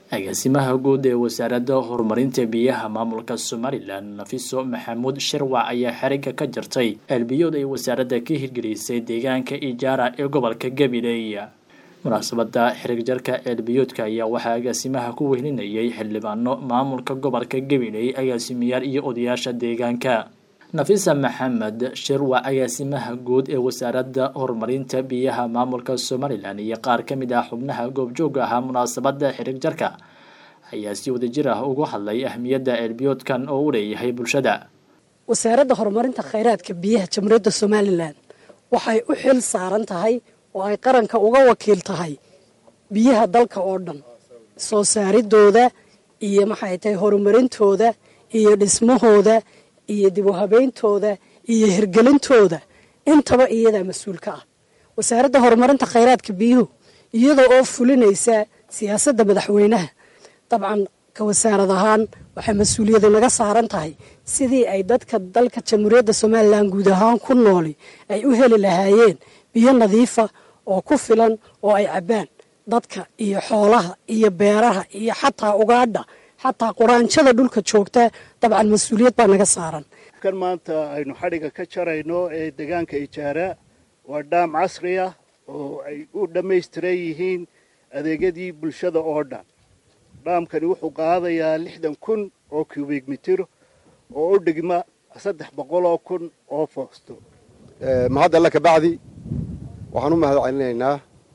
agaasimaha guud ee wasaaradda horumarinta biyaha maamulka somalilan nafiso maxamuud shirwac ayaa xerigga ka jartay elbiyood ay wasaaradda ka hirgelisay deegaanka ijaara ee gobolka gabiley munaasabada xirig jarka ceelbiyoodka ayaa waxaa agaasimaha ku wehlinayay xildhibaano maamulka gobolka gabiley agaasimayaal iyo odayaasha deegaanka nafisa maxamed shirwac agaasimaha guud ee wasaaradda horumarinta biyaha maamulka somalilan iyo qaar ka mid ah xubnaha goobjooga ahaa munaasabada xirig jarka ayaa si wadajir ah ugu hadlay ahmiyadda ceelbiyoodkan oo u leeyahay bulshada wasaaradda horumarinta khayraadka biyaha jamhuuriyadda somalilan waxay u xil saaran tahay oo ay qaranka uga wakiil tahay biyaha dalka oo dhan soo saaridooda iyo maxay tahay horumarintooda iyo dhismahooda iyo dib u habeyntooda iyo hirgelintooda intaba iyadaa mas-uul ka ah wasaaradda horumarinta khayraadka biyuhu iyada oo fulinaysa siyaasadda madaxweynaha dabcan ka wasaarad ahaan waxay mas-uuliyadu naga saaran tahay sidii ay dadka dalka jamhuuriyadda somalilan guud ahaan ku nooli ay u heli lahaayeen biyo nadiifa oo ku filan oo ay cabbaan dadka iyo xoolaha iyo beeraha iyo xataa ugaadha xataa quraanjada dhulka joogta dabcan mas-uuliyad baa naga saaran kan maanta aynu xadhigga ka jarayno ee deegaanka ijaara waa dhaam casri ah oo ay u dhammaystiran yihiin adeegyadii bulshada oo dhan dhaamkani wuxuu qaadayaa lixdan kun oo cubic mitir oo u dhigma saddex boqoloo kun oo foosto mahad alle ka bacdi waxaan u mahad celinaynaa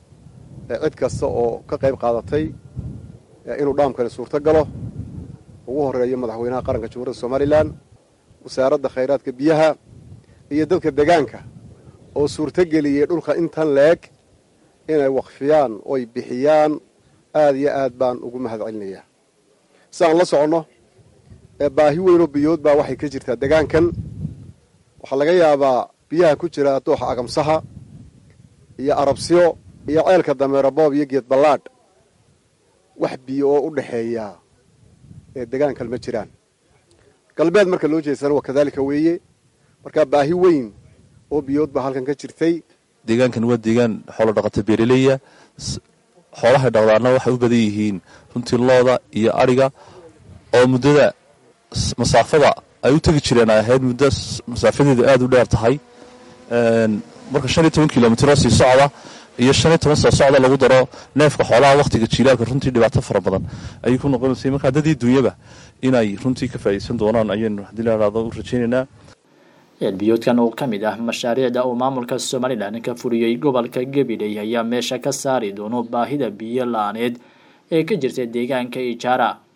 cid kasta oo ka qayb qaadatay inuu dhaamkani suurto galo ugu horeeyo madaxweynaha qaranka jamhuuriyadda somalilan wasaaradda khayraadka biyaha iyo dadka deegaanka oo suurto geliyey dhulka intan leeg inay waqfiyaan oy bixiyaan aad iyo aad baan ugu mahad celinayaa si aan la soconno baahi weynoo biyood baa waxay ka jirtaa deegaankan waxaa laga yaabaa biyaha ku jira dooxa agamsaha iyo arabsiyo iyo ceelka dameero boob iyo geed ballaadh wax biyo oo u dhexeeya ee degaankan ma jiraan galbeed marka loo jeedsana waa kadaalika weeye markaa baahi weyn oo biyood baa halkan ka jirtay deegaankan waa deegaan xoolo dhaqata beeraleya xoolahay dhaqdaana waxay u badan yihiin runtii looda iyo adhiga oo muddada masaafada ay u tegi jireen ay ahayd muddo masaafadeedu aada u dheer tahay marka shan iyo toban kilomitro sii socda iyo shan iyo toban soo socda lagu daro neefka xoolaha wakhtiga jiilaalka runtii dhibaato fara badan ayay ku noqonaysay markaa dadii dunyaba inay runtii ka faa'iideysan doonaan ayaynu haddii la idhahdo u rajaynaynaa ceelbiyoodkan oo ka mid ah mashaariicda uu maamulka somalilan ka fuliyey gobolka gabiley ayaa meesha ka saari doono baahida biyo la-aaneed ee ka jirta deegaanka ijaara